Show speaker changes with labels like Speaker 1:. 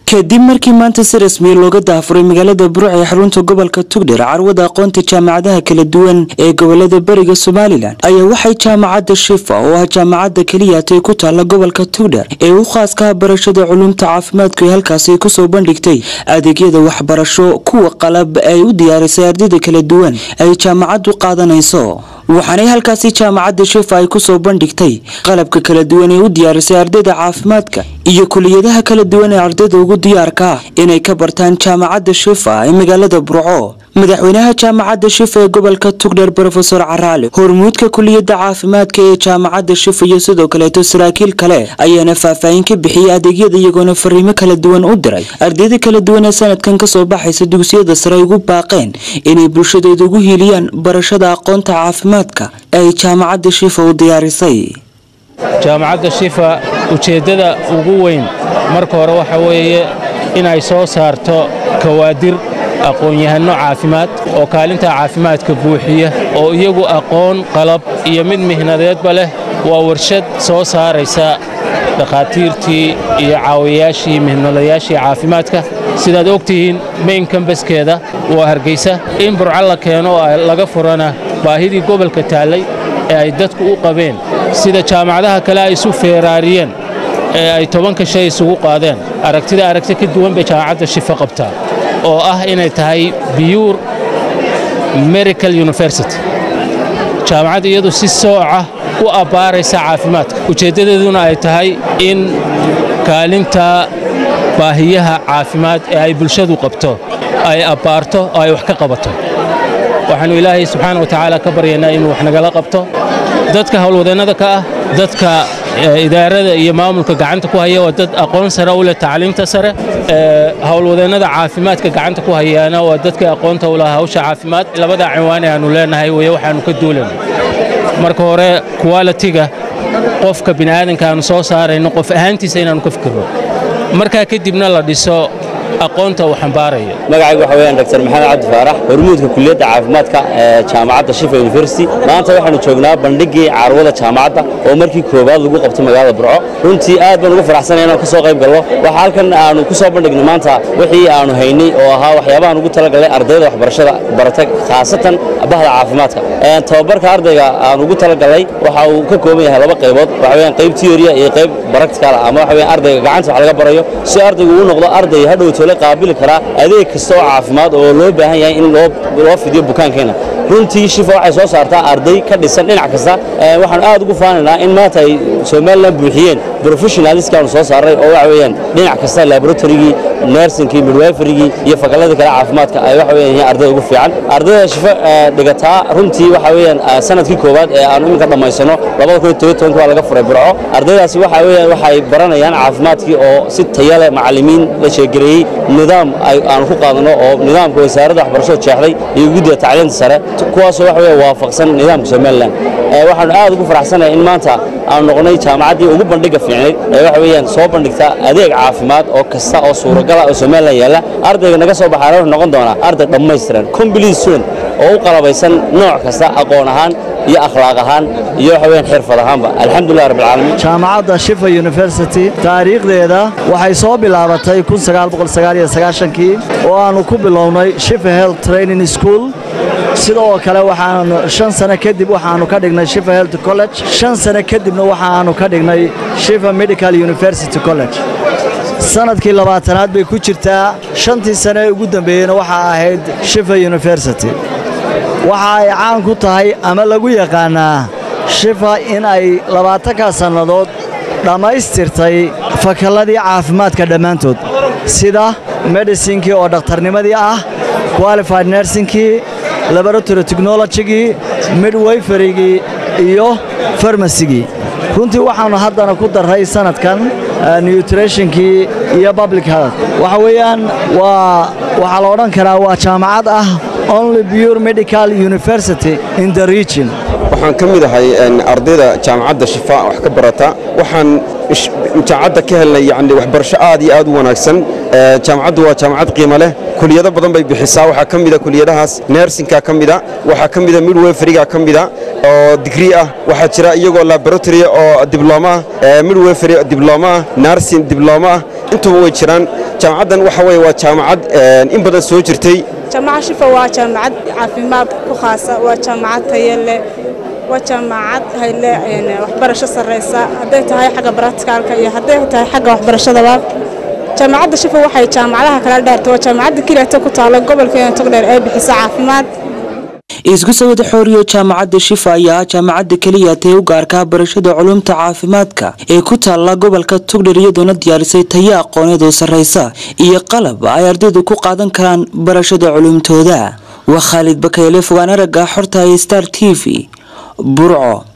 Speaker 1: kadib markii maanta si rasmiya looga daafuray magaalada buruc ee xarunta gobolka tugdher carwada aqoonta jaamacadaha kala duwan ee gobolada bariga somalilan ayaa waxay jaamacadda shifa oo ah jaamacadda keliyaatay ku taalla gobolka tugdher ee u khaaskaha barashada culumta caafimaadku ee halkaasi kusoo bandhigtay adeegyada waxbarasho kuwa qalab ay u diyaarisay ardayda kala duwan ay jaamacaddu qaadanayso waxaanay halkaasi jaamacadda shifa ay kusoo bandhigtay qalabka kala duwan ee u diyaarisay ardayda caafimaadka iyo kuliyadaha kala duwan ee ardayda ugu diyaarka ah inay ka bartaan jaamacadda shifa ee magaalada burco madaxweynaha jaamacadda shifa ee gobolka tugdher rofesor caraale hormuudka kuliyadda caafimaadka ee jaamacadda shifa iyo sidoo kaleeto saraakiil kale ayaana faahfaahin ka bixiyay adeegyada iyagoona fariimo kala duwan u diray ardayda kala duwan ee sanadkan kasoo baxaysa dugsiyada sare ay ugu baaqeen inay bulshadeeda ugu hiiliyaan barashada aqoonta caafimaadka ee ay jaamacadda shifa u diyaarisay
Speaker 2: jaamacadda shifa ujeeddada ugu weyn marka hore waxa weeye inay soo saarto kawaadir aqoon-yahanno caafimaad oo kaalinta caafimaadka buuxiya oo iyagu aqoon qalab iyo mid mihnadeedba leh waa warshad soo saaraysa dhakhaatiirtii iyo caawiyayaashii mihnadayaashii caafimaadka sidaad og tihiin mayn kambaskeeda waa hargaysa in burco la keeno oo laga furana baahidii gobolka taallay ee ay dadku u qabeen sida jaamacadaha kale ay isu feeraariyeen ee ay tobanka shay isugu qaadeen aragtida aragti ka duwan bay jaamacadda shifa qabtaa oo ah inay tahay biyuur medical university jaamacadda iyadu si sooca u abbaaraysa caafimaadka ujeeddadeeduna ay tahay in kaalinta baahiyaha caafimaad ee ay bulshadu qabto ay abbaarto oo ay wax ka qabato waxaannu ilaahay subxaana wa tacaala ka baryaynaa inuu wax nagala qabto dadka howlwadeennada ka ah dadka idaarada iyo maamulka gacanta ku haya waa dad aqoon sare u leh tacliimta sare howlwadeennada caafimaadka gacanta ku hayaana waa dadka aqoonta u laha hawsha caafimaad labadaa cinwaan ee aannu leenahay weye waxaannu ka duulayno marka hore kuwalitiga qofka bini'aadanka aannu soo saarayno qof ahaantiisa inaannu ka fikirno markaa kadibna la dhiso aqoonta uu xambaaraya
Speaker 3: magacaygu waxa weeyaan dr maxamed cabdi faarax hormuudka kuliyadda caafimaadka ee jaamacadda shifa university maanta waxaanu joognaa bandhigii carwada jaamacadda oo markii koowaad lagu qabto magaalada burco runtii aad baan ugu faraxsanay inaan ka soo qayb galno waxa halkan aanu ku soo bandhignay maanta wixii aanu haynay oo ahaa waxyaabahan ugu talagalnay ardayda waxbarashada barata khaasatan bahda caafimaadka tababarka ardayga aan ugu talagalnay waxa uu ka kooban yahay laba qaybood waxa weeyaan qayb theoria iyo qayb practical ama waxa weeyaan ardayga gacanta wax laga barayo si ardaygu uu noqdo arday hadhow tole qaabili karaa adeeg kasta oo caafimaad oo loo baahan yahay in loo fidiyo bukaankeena runtii shifa waxay soo saartaa arday ka dhisan dhinac kasta waxaan aad ugu faanaynaa in maanta ay somalilan buuxiyeen professionaliskaanu soo saaray oo waxa weeyaan dhinac kasta laboratorygii nersinkii midwiferygii iyo fakalladii kale caafimaadka ay waxa weeyaan yihiin ardayda ugu fiican ardayda shifa dhigataa runtii waxa weeyaan sanadkii koowaad ee aanu iminka dhammaysano labada kun iyo toban tobanka waa laga furay burco ardaydaasi waxa weeyaan waxay baranayaan caafimaadkii oo si taya leh macallimiin la sheegareeyey nidaam aanu ku qaadano oo nidaamka wasaaradda waxbarashada jeexday iyo guddiga tacliinta sare kuwaasoo waxa weeye waafaqsan nidaamka somalilan waxaanu aad ugu faraxsanahay in maanta aanu noqonay jaamacaddii ugu bandhiga fiicnayd ee waxa weeyaan soo bandhigta adeeg caafimaad oo kasta oo suuragala oo somalilan yaalla ardayga naga soo baxaana wuxuu noqon doonaa arday dhammaystiran complete student oo u qalabaysan nooc kasta aqoon ahaan iyo akhlaaq ahaan iyo waxa weeyaan xirfad ahaanba alxamdulilah rabbil caalamiin
Speaker 4: jaamacadda shifa university taariikhdeeda waxay soo bilaabatay kii oo aannu ku bilownay shifa health training school sidoo kale waxaanu shan sano kadib waxaannu ka dhignay shifa health college shan sano kadibna waxaannu ka dhignay shifa medical university college sanadkii labaatanaad bay ku jirtaa shantii sane ee ugu dambeeyeyna waxaa ahayd shifa university waxa ay caan ku tahay ama lagu yaqaannaa shifa in ay labaatankaa sannadood dhammaystirtay fakalladii caafimaadka dhammaantood sida medhisinkii oo dhakhtarnimadii ah qualified nersinkii laboratory technologigii midwiferygii iyo farmasigii runtii waxaannu haddana ku darray sanadkan nutritionkii iyo public health waxa weeyaan waa waxaa la odhan karaa waa jaamacad ah only pure medical university in the region
Speaker 5: waxaan ka mid ahay ardayda jaamacadda shifa wax ka barata waxaan jaamacadda ka helnay yani waxbarasho aad iyo aad u wanaagsan jaamacaddu waa jaamacad qiimo leh kuliyado badan bay bixisaa waxaa ka mida kuliyadahaas nersinka ka mida waxaa ka mida midweferiga ka mida oo digrii ah waxaa jira iyagoo laboratory oo diblooma ah midweferi diblooma ah narsin diblooma ah intuba way jiraan jaamacaddan waxa weeye waa jaamacad in badan soo jirtay
Speaker 6: jaamacad shifa waa jaamacad caafimaad ku khaasa waa jaamacad tayo leh waa jaamacad hayle waxbarasho sarreysa hadday tahay xagga baratikaalka iyo hadday tahay xagga waxbarashadaba jaamacadda shifa waxay jaamacadaha kala dheertay waa jaamacadda keliyaata ku taala gobolkeena togdheer ee bixisa caafimaad
Speaker 1: isku sawada xooriyo jaamacadda shifa ayaa ah jaamacadda keliya tae u gaarkaa barashada culumta caafimaadka ee ku taalla gobolka togdher iyadoona diyaarisay tayo aqooneed oo sarreysa iyo qalab ay ardaydu ku qaadan karaan barashada culumtooda waa khaalid bakayle fogaan aragga xorta ee star t v burco